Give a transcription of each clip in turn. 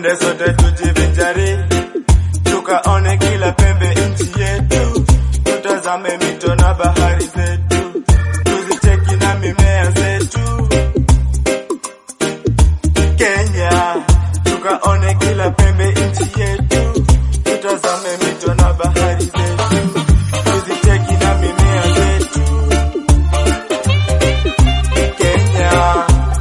twende sote tujivinjari, tukaone kila pembe nchi yetu, tutazame mito na bahari zetu, tuzicheki na mimea zetu. Kenya, tukaone kila pembe nchi yetu, tutazame mito na bahari zetu, tuzicheki na mimea zetu. Kenya.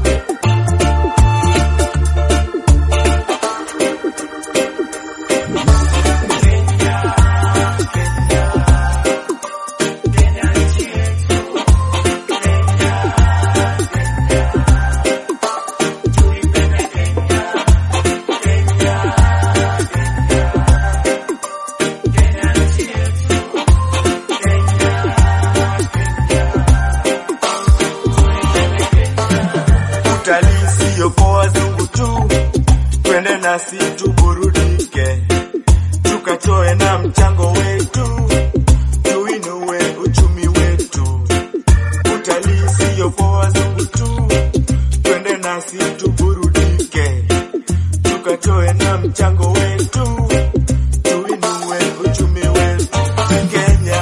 utalii siyo kwa wazungu tu, twende nasi tuburudike, tukatoe na mchango wetu, tuinue uchumi wetu. Utalii siyo kwa wazungu tu, twende nasi tuburudike, tukatoe na mchango wetu, tuinue uchumi wetu. Kenya.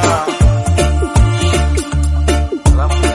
Alafu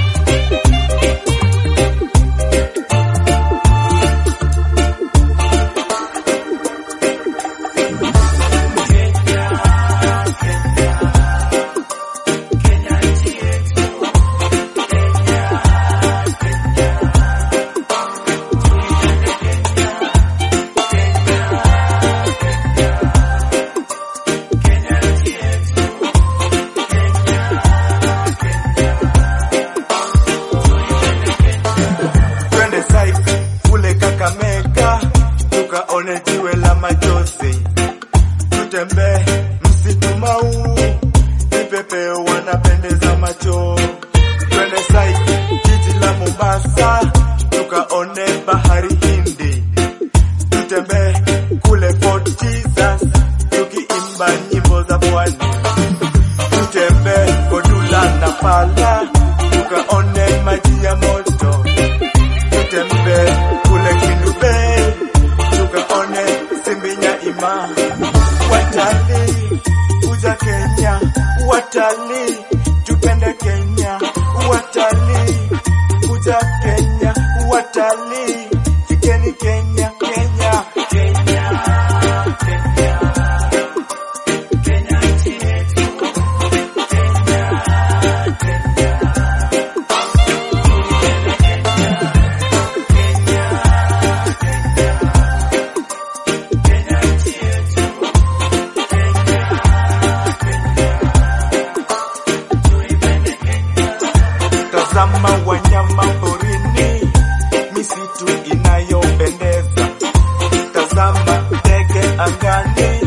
twende site kule Kakamega tukaone jiwe la machozi, tutembee msitu mau, vipepeo wanapendeza macho. Twende site jiji la Mombasa tukaone bahari Hindi, tutembee kule Fort Jesus tukiimba nyimbo za pwani, tutembee Kodula na Pala tukaone maji ya moto tutembe kule Kindu Bay tukaone Simbinya Ima. Watalii kuja Kenya, watalii tupende Kenya, watalii kuja Kenya, watalii fikeni Kenya, Kenya, Kenya, Kenya. Kenya nchi yetu, Kenya, Kenya. Tazama wanyama porini, misitu inayopendeza. Tazama ndege angani,